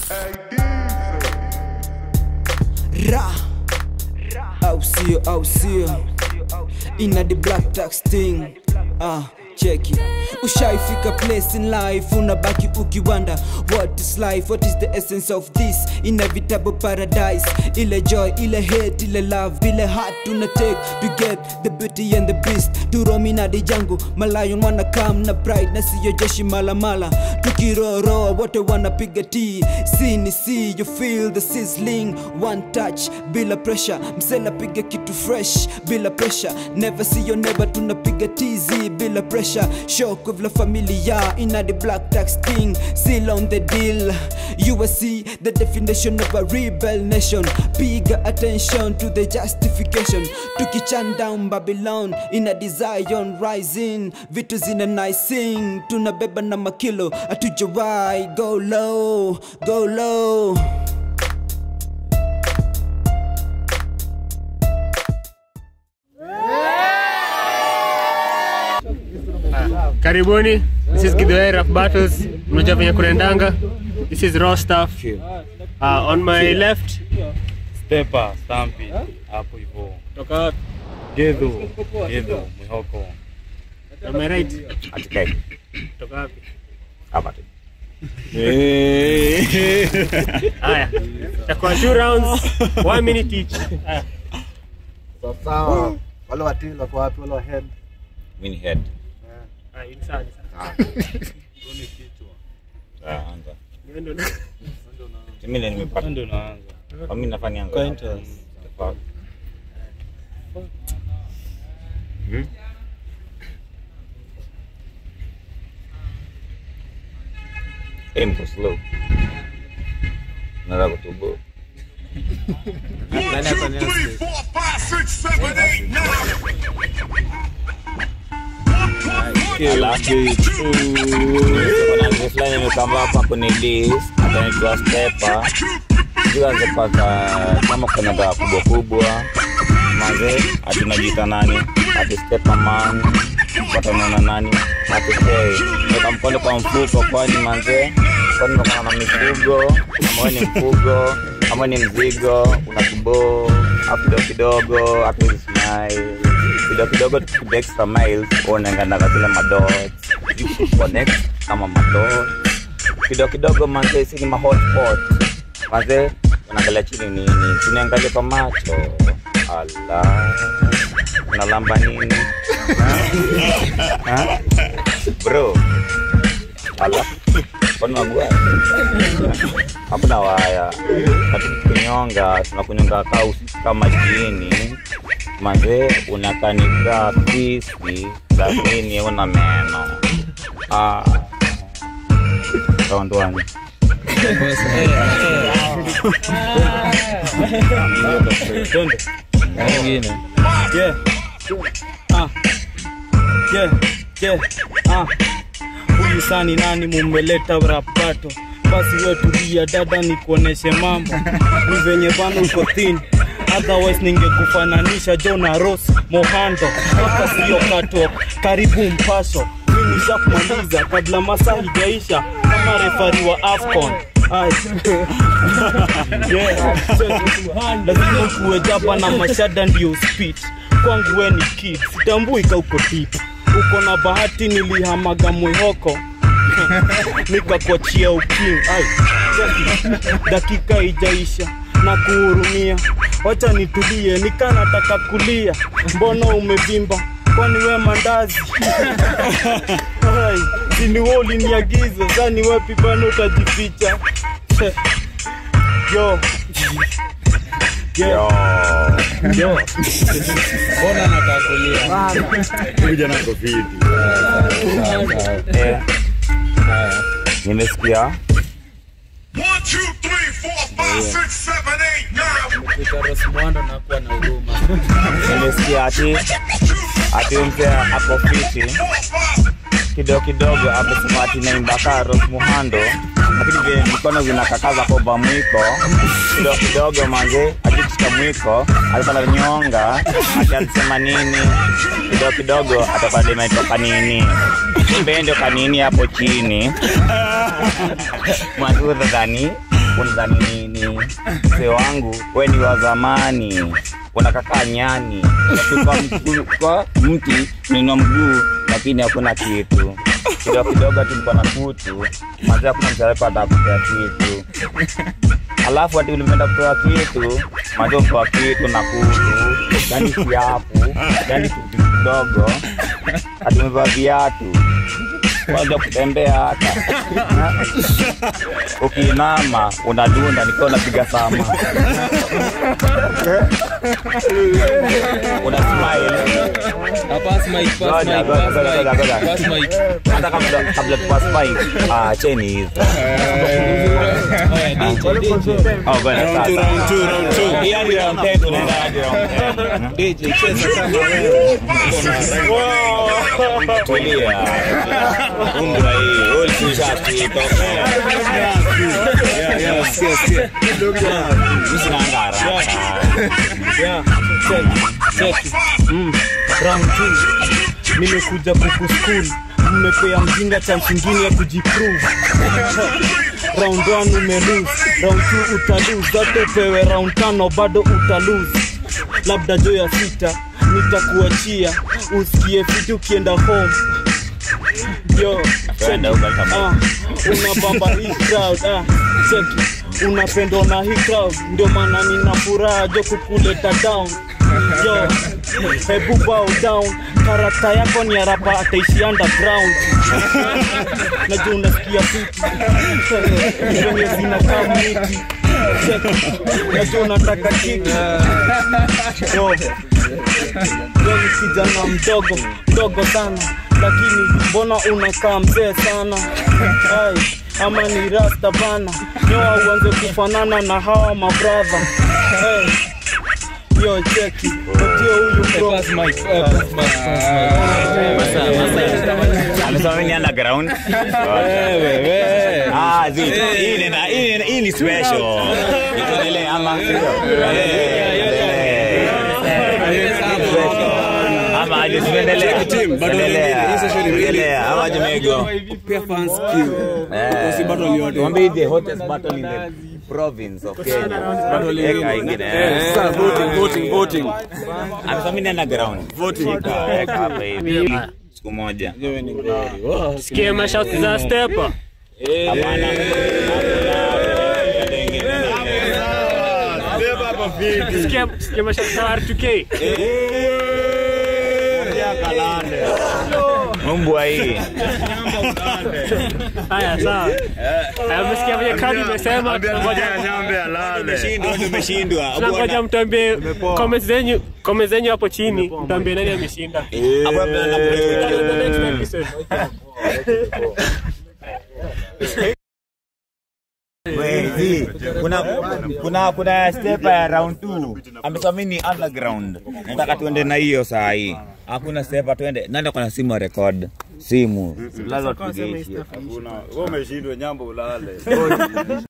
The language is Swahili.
Ra au sio au sio ina the black tax thing ah cheki ushaifika place in life unabaki ukiwanda what is life what is the essence of this inevitable paradise ile joy ile hate ile love ile heart tuna take to get the beauty and the beast turomina di jangu malayon wana kam na pride na siyo jeshi malamala tukiroroa wote wanapiga ti si ni si you feel the sizzling one touch bila pressure msela piga kitu fresh bila pressure never see your neighbor tunapiga tizi bila pressure shock of la familia ina the black tax thing seal on the deal you will see the definition of a rebel nation piga attention to the justification tukichan down babylon ina desire rising vitu zina nicing tunabeba na makilo atujawai go low go low Karibuni. This is Gidway Rap Battles. Mnajua venye kunaendanga. This is raw stuff. Uh, on my left, Stepa, Stampi, hapo hivyo. toka wapi? Gedhu, Gedhu, Mwihoko. On my right, Atikai. toka wapi? Hapa tu. Haya. Takuwa two rounds, one minute each. Haya. sawa wale watili wako wapi wale wahead Mini head. Haya, ni sawa, ni sawa. Ah, anza. Niwe ndo na- Mimi ndio nimepata. Ndio naanza. Kwa mimi nafanya yangu. Acquaintance. Fuck. Hmm? Aim for slow. Nataka kutubu. Kuna mzee fulani amekamba hapa kwenye list atanaitwa Stepa. Sijui anze paka kama kuna dawa kubwa kubwa manze atunajiita nani ati Stepa man watanaona nani ati hey, weka mkono kwa mfuko kwani manze kwani unakuwa na mifugo ama wewe ni mfugo ama ni mzigo una kiboo au kidogo kidogo hatuwezi smile kidogo kidogo tukipiga extra miles unaengandaga zile madots you connect kama madots kidogo kidogo manze si ni mahotpot manze unaangalia chini nini tuniangalie kwa macho ala unalamba nini Ha? Ha? bro ala kwani wagua hakuna waya katukunyonga tunakunyonga kaa usiku kama jiini manze unakanika pisi lakini una meno ah. kaondwani Twende. Nyingine. Yeah. Ah. Yeah. Yeah. Ah. Huyu sani nani mumeleta rap battle? Basi wewe tulia dada nikuoneshe mambo. Ni venye bana uko thin. Otherwise ningekufananisha Jona Ross Mohando. Hapa sio kato. Karibu mpasho. Mimi nishakumaliza kabla masaa hijaisha kama refari wa Afcon. Ai. yeah. lazima kuwe japa na mashada ndio speed kwangu we ni kid sitambui ka uko tip uko na bahati nilihamaga mwihoko nikakuachia ukiu ai dakika ijaisha na kuhurumia wacha nitulie nikanataka kulia mbona umevimba kwani we mandazi Ai, sini we uliniagiza zani wapi bana utajificha yo yo yo mbona nakakulia Eh. nimesikia Rosmuando nakuwa na huruma nimesikia ati ati mzee ako fiti kidogo kidogo amesema ati naimbaka Rose Muhando lakini vile mikono zinakakaza koba mwiko kidogo kidogo manze akishika mwiko alikuwa ananyonga ati alisema nini kidogo kidogo atakuwa dema itoka nini kumbe ndio kanini hapo chini mwanzo dhani unadhani nini mzee wangu we ni wa zamani unakakaa nyani kwa, mguu- kwa mti nina mguu lakini hakuna kitu kidogo kidogo tulikuwa na kutu mazee hakuna mtarepa atakupea kitu alafu ati ulimeenda kutoa kitu majo kutoa kitu na kutu yani kiapu yani kitu kidogo ati umevaa viatu kwanza kutembea hata ukiinama unadunda nikiwa unapiga sama una smile Pass mic, pass Ngoja, mic, ngoja, pass ngoja, mic, ngoja. pass mic. hata kabla kabla tupass mic ah cheni hizo Oya, DJ, DJ. oh ngoja sasa Hii hadi round 10 tunaenda hadi round 10 DJ, cheza kama wewe. tulia umbra hii wewe ulishaski toka mimi sina haraka Yeah, check, check. Mm, round two. nimekuja kuku school mmepea mjinga chance ingine ya kujiprove round one umelose round two utalose zote upewe round tano bado utalose labda jo ya sita nitakuachia usikie fiti ukienda home yo Kwenda huko kama- Ah, unabamba hii crowd ah, cheki unapendwa na hii crowd ndio maana nina furaha jo kukuleta down yo hebu bow down karakta yako ni arapa ataishi underground najua unasikia fiti venye zinakaa miti Cheki, najua unataka kiki yo yo ni kijana mdogo mdogo sana lakini mbona unakaa mzee sana Ai, ama ni rasta bana nyoa uanze kufanana na hawa mabradha hey. yo cheki patio huyu bro amesema mimi ni underground ah zi hii ni na- hii ni- hii ni special nikuendelee ama ama aje tuendelee tuendelee tuendelee ama jemego Pia fans kill. Mwambie the hottest battle in the province of Kenya. Eka ingine. Sasa voting, voting, voting. Amesema mimi ni underground. Eka, eka hapa hivi. Siku moja. sikie mashauti za stepa Hapana. sikie sikie mashauti za R2K Mbwa hii. haya sawa Haya, umesikia venye kadi imesema tunangoja Tumeshindwa, tumeshindwa. tunangoja mtuambie comments zenyu comments zenyu hapo chini mtuambie nani ameshinda Hapo labda na The next episode. Wezi, kuna kuna kuna stepa ya round 2 amesema mimi ni underground nataka tuende na hiyo saa hii hakuna stepa tuende nani kuna simu ya record simu lazima tupige hii shit. Wewe umeshindwa nyambo ulale.